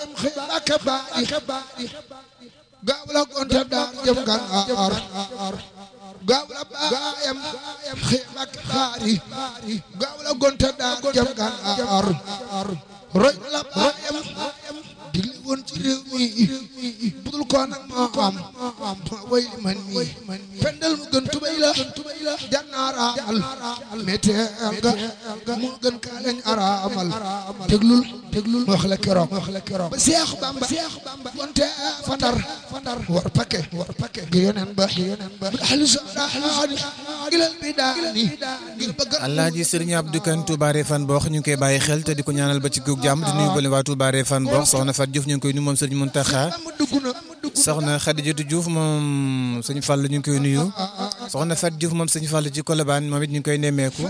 baayam xëy Mbàkke baari gaaw la gonte daar jëm Gànnaar gaaw la baayam xëy Mbàkke baari gaaw la gonte daar jëm Gànnaar roy la baayam digli woon ci réew mi budul ko nag moo am ma way li man mi pendal mu gën tubay la jannaaraamal méteel nga moo gën kaa lañ araamal déglul déglul wax la keroog wax la keroog ba Seex Bamba wonte fa Ndar war pake war pake gi yonen ba gi yonen ba ahlu sadaani ilal bidaani ngir bëgg Alaaji Sëriñ Abdou Kane Touba Refane Bokh ñu ngi koy bàyyi xel te di ko ñaanal ba ci guug jàmm di nuyu bële waa Touba Refane Bokh soxna Fat Diouf ñu ngi koy nuyu moom Sëriñ Muntaxa soxna Xadijatu Diouf moom sëñ Fall ñu ngi koy nuyu soxna Fat Diouf moom sëñ Fall ci Colobane moom it ñu ngi koy nemmeeku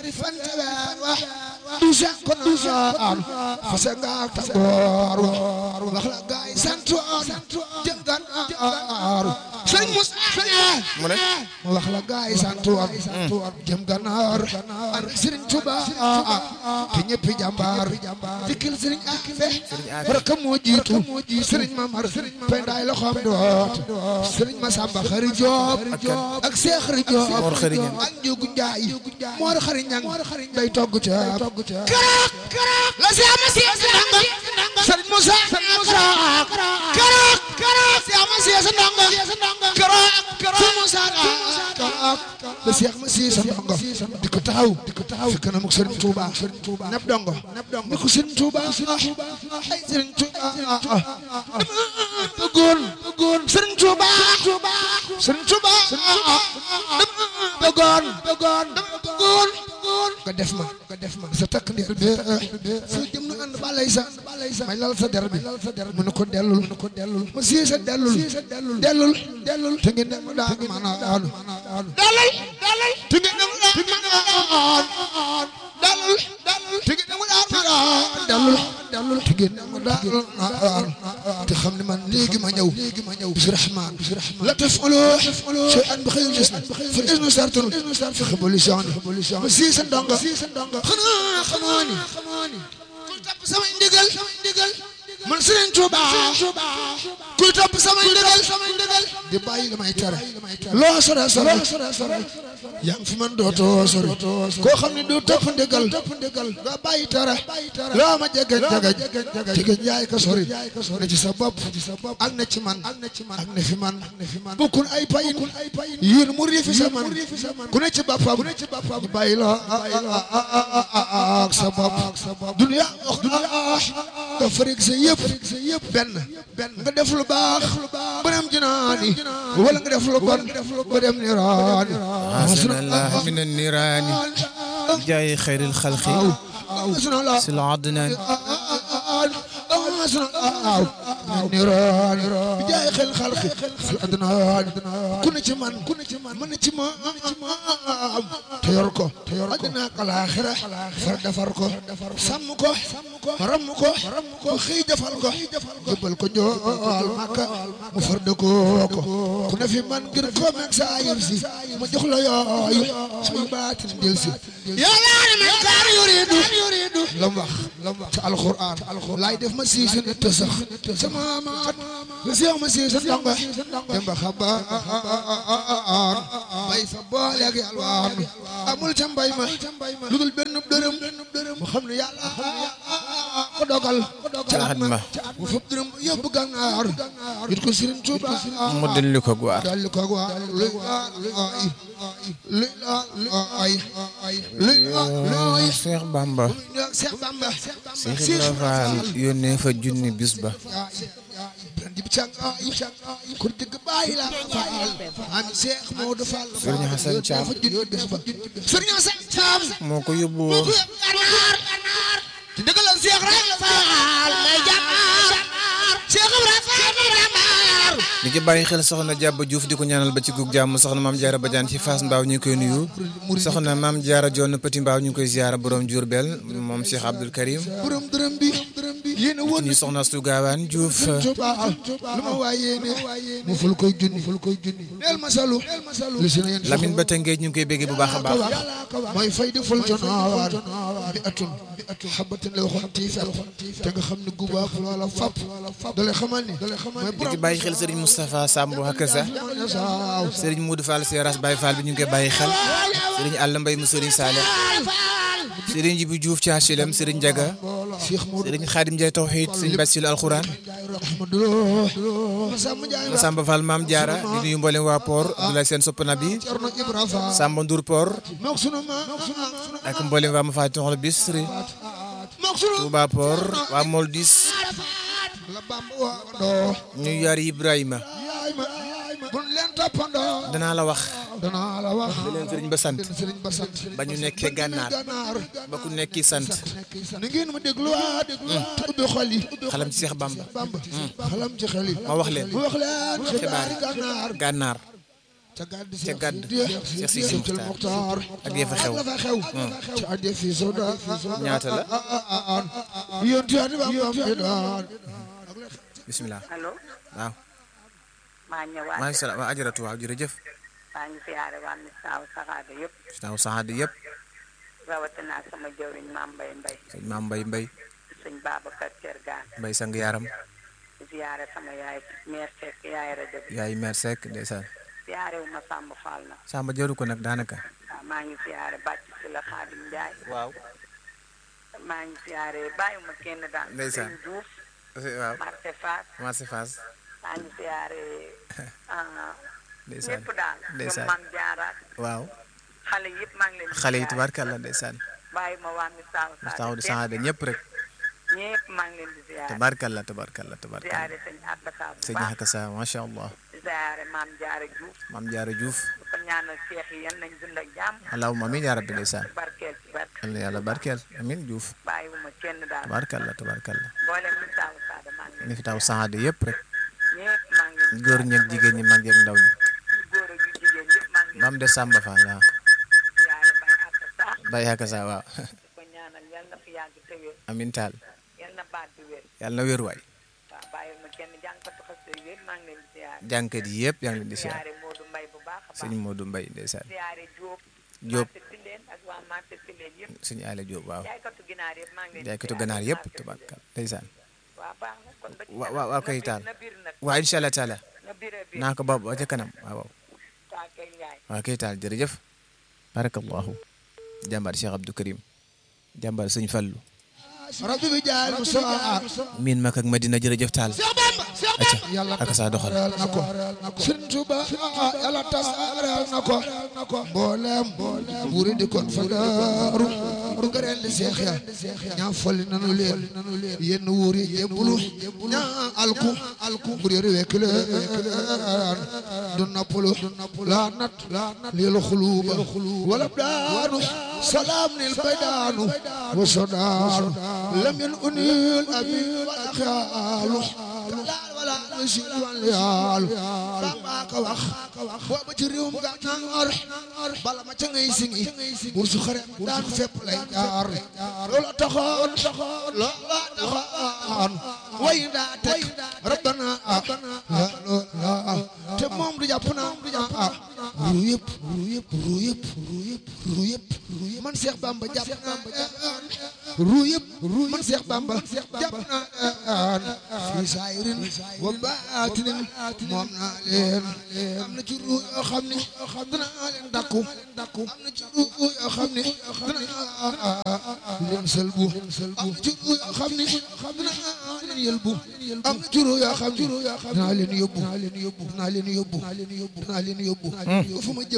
duusa ko naan fase nga tagoor wax la gaay santoon jëm Gànnaar sëñ Musa mu ne mu wax la gaay santoon jëm Gànnaar ak Sëriñ Tuba te ñëpp jàmbaar dikkil Sëriñ Afe rek moo jiitu Sëriñ Mamar pendaay loxoom doot Sëriñ Masamba Xari Joob ak Seex Xari Joob Mor Xari Ñang ak Njugu Njaay Mor Xari Ñang day togg ca keroog keroog la Seex ma Seex ndongo Sëriñ Musa Sëriñ Musa keroog keroog Seex ma Seex ndongo keroog keroog Sëriñ Musa keroog la Seex ma Seex ndongo di ko taxaw di ko taxaw fi kanam ak Sëriñ Tuuba Sëriñ Tuuba neb dongo neb dongo ni ko Sëriñ Tuuba ay Sëriñ Tuuba bëggoon bëggoon Sëriñ Tuuba Sëriñ Tuuba bëggoon bëggoon bëggoon nga def ma nga def ma sa takk ndeer bi foo jëm nu ànd balay sa may lal sa der bi mu ne ko dellul mu ne ko dellul ma sii sa dellul dellul dellul te ngeen dem daan maanaam dellul dellul te ngeen dem daan maanaam dellul dellul te ngeen dem daan maanaam dellul dellul te ngeen dem daan te xam ne man léegi ma ñëw léegi ma ñëw bis rahman bis rahman la tafalu shay'an bi xëyul gis na fa isnu sartun fi xibolisan ma sii sa ndongo xanaa xamoo ni kuy topp samay ndigal man Sëriñ Tuuba kuy topp samay ndigal di bàyyi damay tere loo sore sore yaa ngi fi man dootoo sori koo xam ne du topp ndigal nga bàyyi tere loo ma jege jege jege jaay ka sori na ci sa bopp ak na ci man ak na fi man bukkun ay payin yéen mu riifi sa man ku ne ci boppam ñu bàyyi loo ak sa bopp dunya wax dunya nga farig sa yëpp benn nga def lu baax ba dem jinaani wala nga def lu bon ba dem niraani hasbunallah min an-niraani jaay xayril xalqi sil adnaan niraani jaay xel xalqi sil adnaan ku ne ci man ku ne ci man man ci ma te yor ko te yor ko adina ak alaaxira far defar ko sàmm ko ramm ko ko xëy defal ko jëbal ko njool Makka mu far dëkkoo ko ku ne fi man ngir ko meeg saa yër si ma jox la yooyu suy baatin del si yàlla ne man kaar yuridu lam wax lam wax ci alxuraan laay def ma siisu nit sax sama maat la seex ma siisu ndongo demba xabaan bay fa booleeg yàlwaan amul ca mbay ma lu dul benn dërëm mu xam ne yàlla ko dogal ca at ma mu fab dërëm yóbbu gànnaar ngir ko Sëriñ Tuuba mu dellu ko guwaar dalli ko guwaar luy ay luy ay luy ay Seex Bamba Seex Bamba Seex Ibra Faal yónnee fa junni bis ba dib càng ay kur digg bàyyi la faal am Seex Moodu Fall Sëriñ Hasan Caam Sëriñ Hasan Caam moo ko yóbbu woon gànnaar te dëggal Seex rek faal may jàmbaar Seex Ibra Faal may jàmbaar di ci bàyyi xel soxna Jàbba Diouf di ko ñaanal ba ci gug jàmm soxna maam Jaara Badiane ci Fass Mbaaw ñu ngi koy nuyu soxna maam Jaara Joon Petit Mbaaw ñu ngi koy ziyaara borom Jurbel moom Cheikh Abdoul Karim borom dërëm bi yéene woon ñu soxna Astu Gaawaan Diouf Tuuba lu ma waay yéene mu ful koy junni ful koy junni neel ma salu li si na yéen Lamine ba Tëngéej ñu ngi koy béggee bu baax a baax mooy fay di ful jonaawaan bi atum bi atum xabatin la waxoon tiifel te nga xam ne gubaab loola fap dale xamal ni dale xamal ni di ci bàyyi xel Serigne Moustapha Samb ak sa saaw Serigne Modou Fall Seras Baye Fall bi ñu ngi koy bàyyi xel Serigne Alla Mbaye mu Serigne Saleh Serigne Jibi Diouf ci HLM Serigne Diaga Cheikh Modou Serigne Khadim Ndiaye Tawhid Serigne Bassirou Alxuraan Ahmadou Samba Ndiaye Samba Fall Maam Diarra di nuyu mboolem waa Port Abdoulaye Sène Soppana bi Cerno Ibra Fall Samba Ndour Port mook sunu ma mook sunu sunu ak mboolem waa Mafatihul Bichri mook sunu Touba Port waa Moldis la Bamba wa doo ñu yar Ibrahima yaay ma bun leen toppandoo danaa la wax danaa la wax di leen Serigne ba sant Sëriñ ba sant ba ñu nekkee gànnaar gànnaar ba ku nekki sant ni ngeen ma dégluwaat te ubbi xol yi xalam ci Cheikh Bamba Bamba xalam ci xel yi ma wax leen mu wax leen xibaar xibaari gànnaar gànnaar ca gàdd ca gàdd Cheikh Sidi Sidi Muxtaar ak ya fa xew la fa xew ci adde fi soda ñaata la yoon ti adde Bamba fi daan bisimilah allo waaw maa ñëwaat maa ngi salaam waa ajaratu waaw jërëjëf maa ngi siyaare waa Misaaw Saxaada yëpp taw saxaadi yëpp rawatina sama jëwriñ maam Mbay Mbay sëñ maam mbay mbay sëñ Babacar Thiergane mbay sang yaram di siyaare sama yaay meer Seck yaay rajo bi yaay mer Seck ndeysaan siyaare wu ma Samba Fall na Samba jëru ko nag daanaka waaw maa ngi siyaare bàcc si la Xaadim Njaay waaw maa ngi siyaare bàyyiwuma kenn daal Ndeysaan. sëñ Diouf waaw Marché Fass marché Fass maa ngi siyaare ah, ndeysaan ñëpp daal ñoom ndeysaan maam jaaraat waaw xale yëpp maa ngi leen di xale yi siyaare. tubaarkàlla ndeysaan bàyyiwuma waa Misaaw taw Saxaada di kenn saxaade ñëpp rek ñëpp maa ngi leen di siyaare tabaarkàlla tabaarkàlla tabaarkàlla siyaare sëñ Abdou bu sëñ baax Xaka sa macha allah siyaare maam Jaara Diouf maam Jaara Diouf di ko ñaanal seex yi yan nañ dund ak jàmm allahumma amiin yaa rabbi ndeysaan barkeel ci barke yal na yàlla barkeel amiin Diouf bàyyiwuma kenn daal tabaarkàlla tabaarkàlla mboolem mi taaw saada maa ngi ni leen fi taw saxaade yëpp rek ñëpp maa ngi leen góor ñeeg jigéen ñi mag yeeg ndaw ñi yu góor ak yu jigéen yëpp maa ngi ba mu des Samba Fall waaw leen siyaare bay ak sa Baye Xaka sa waaw di ko ñaanal yal na fi yàgg te wér amiin taal yal na baat bi wér yàlla na wér waay waaw bàyyiwuma kenn jànkatu xas yëpp maa ngi leen di siyaare jànkat yi yëpp yaa ngi leen di siyaar siyaare Modou Mbay bu baax a sëñ baax Modou Mbaye ndeysaan siyaare Diop Diop marché Tilène ak waa marché Tilène yëpp sëñ Aale Diop waaw jaaykatu ginaar yëpp maa ngi leen di jaaykatu siyaare ganaar yëpp marché Tilène. tabaarkàlla ndeysaan waaw baax na kon ba ci wa- kanam. wa- waa Na koy bir- taal. na bir nag waaw incha allah taala na bire bir naa ko ba ba ca kanam waaw waaw taa kay njaay waaw kay taal jërëjëf barakallahu jàmbaar Cheikh Abdou Karim jàmbaar sëñ Fallu rabbi bi jaay Musaa miin mak ak Madina jërëjëf taal acca yàlla ak saa doxal tasaareel na ko Sëriñ Tuuba yàlla tasaareel na ko mboolem buuri di kon fa daaru du gëreel di seex ya ñaa folli nanu leen yenn wuuri jébbalu ñaa alku alku bur yori wekk leen du nappalu laa nat lil xuluuba wala daanu salaam nil baydaanu wa sodaanu lam yen unil abi wala xaalu wala si wàllu yaalu Bamba ka wax booba ci réewum gànnaar bala ma ca ngay singi bur su xare daan fépp lay jaar loola taxoon loola taxoon way daa teg rabbana la loola te moom du jàpp naa ru yëpp ru yëpp ru yëpp ru yëpp ru yëpp man Cheikh Bamba jàpp naa ru yëpp man Cheikh Bamba jàpp naa fi saayirin wa baatinin moom naa leen am na ci ru yoo xam ne danaa leen dakku am na ci ru yoo xam ne danaa leen sëlbu am na ci ru yoo xam ne danaa leen yëlbu am na ci ru yoo xam ne danaa leen yóbbu danaa leen yóbbu danaa leen yóbbu danaa leen yóbbu fu ma jëm